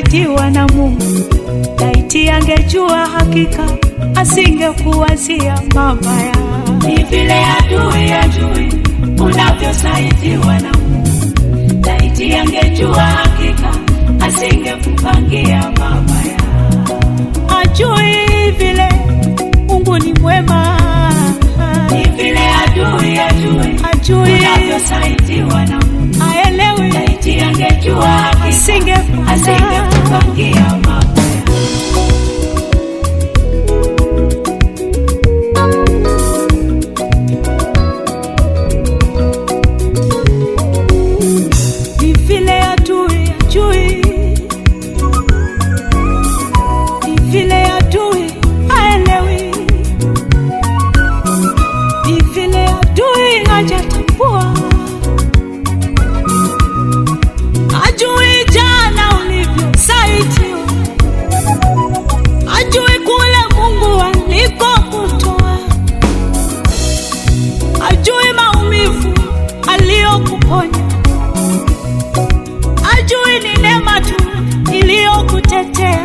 ulivyosaidiwa na Mungu. Laiti angejua hakika asingekuwazia mabaya. Ni vile adui ajui unavyosaidiwa na Mungu. Laiti angejua hakika asingekupangia mabaya. Ajui vile Mungu ni mwema, Ni vile adui ajui ajui unavyosaidiwa na Mungu. aelewi, Laiti angejua hakika asingepanda asingekupangia mabaya. ni vile adui ajui, ni vile adui aelewi, ni vile adui hajatambua, ajui jana ulivyosaidiwa, ajui kule Mungu alikokutoa, ajui maumivu aliyokuponya ajui ni neema tu iliyokutetea,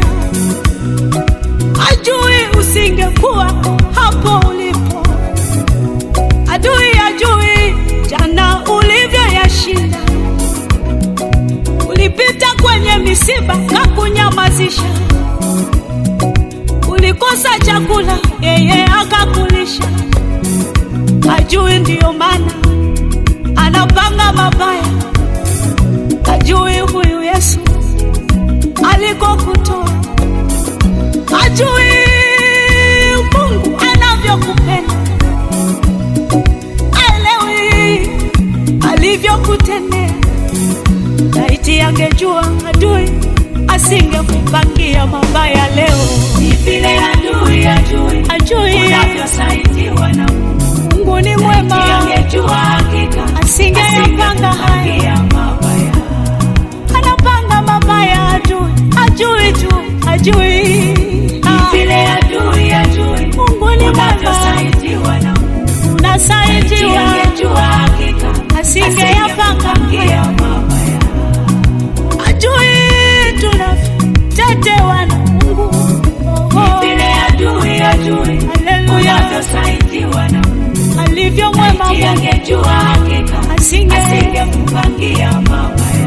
ajui usingekuwa hapo ulipo, adui ajui jana ulivyoyashinda. Ulipita kwenye misiba na kunyamazisha, ulikosa chakula, yeye akakulisha. Ajui ndiyo maana anapanga mabaya ajui huyu Yesu alikokutoa, ajui Mungu anavyokupenda, aelewi alivyokutendea. Laiti angejua adui asingekupangia mabaya leo, Ni vile adui ajui ajui unavyosaidiwa na Mungu. Mungu ni Laiti mwema, angejua hakika asingeyapanga haya asingekupangia mabaya. anapanga mabaya adui, ajui tu, ajui Ah, Vile adui ajui Mungu ni mwema, unavyosaidiwa na Mungu. Laiti unasaidiwa, angejua hakika asingeyapanga asingekupangia haya, mabaya. ajui tunavyotetewa na Mungu. Oh, Vile adui ajui haleluya, unavyosaidiwa na Mungu. alivyo mwema Laiti Mungu, angejua hakika asinge asingekupangia mabaya.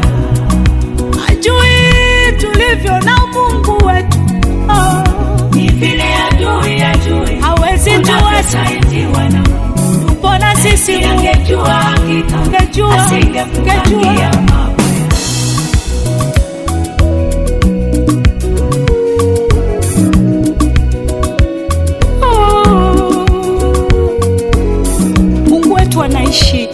ajui tulivyo na Mungu wetu. Oh, Ni vile adui ajui hawezi tuacha, unavyosaidiwa na Mungu. tupo na sisi Laiti Mungu, angejua hakika angejua, asingekupangia angejua mabaya. Mungu wetu anaishi,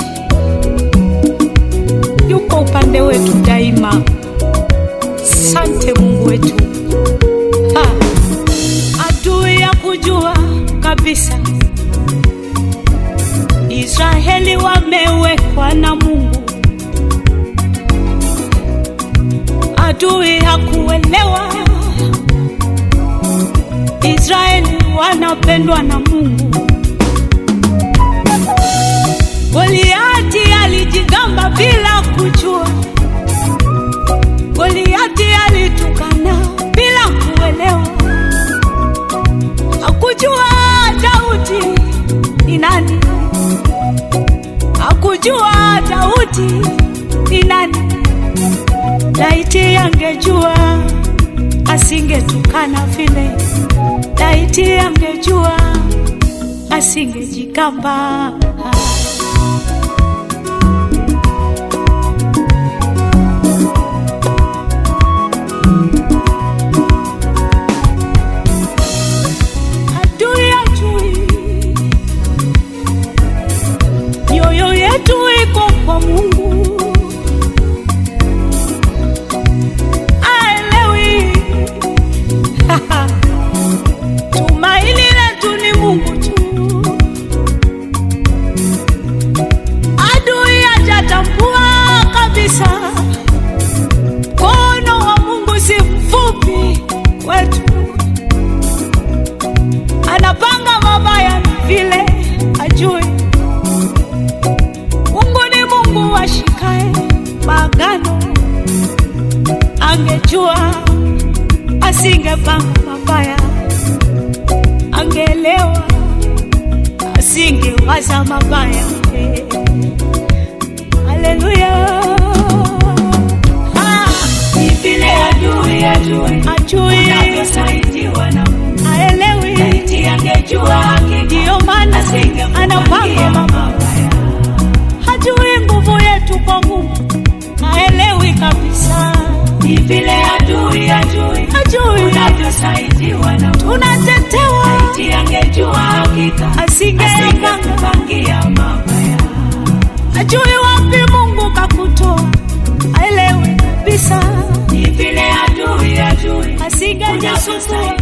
yuko upande wetu daima. Sante Mungu wetu. Ha. Adui ya kujua kabisa Israeli wamewekwa na Mungu. Adui hakuelewa Israeli wanapendwa na Mungu. Goliati alijigamba bila kujua, Goliati alitukana bila kuelewa, hakujua Daudi ni nani, hakujua Daudi ni nani. Laiti angejua asingetukana vile, laiti angejua asingejigamba. Adui ajui mioyo yetu iko kwa Mungu, aelewi tumaini letu ni Mungu tu. Adui hajatambua kabisa mkono wa Mungu si mfupi kwetu anapanga mabaya ni vile ajui. Mungu ni Mungu ashikae maagano, angejua asingepanga mabaya, angeelewa, asingewaza mabaya. Haleluya! Ah, Ni vile adui ajui Ajui, unavyosaidiwa na Mungu. haelewi, Laiti angejua hakika ndiyo maana anapanga asingekupangia mabaya. mabaya. Hajui nguvu yetu kwa Mungu, haelewi kabisa, Ni vile adui ajui hajui unavyosaidiwa na Mungu. tunatetewa, Laiti angejua hakika asingeyapanga asingekupangia mabaya. Ajui wapi Mungu kakutoa, haelewi kabisa, Ni vile adui ajui asingejisumbua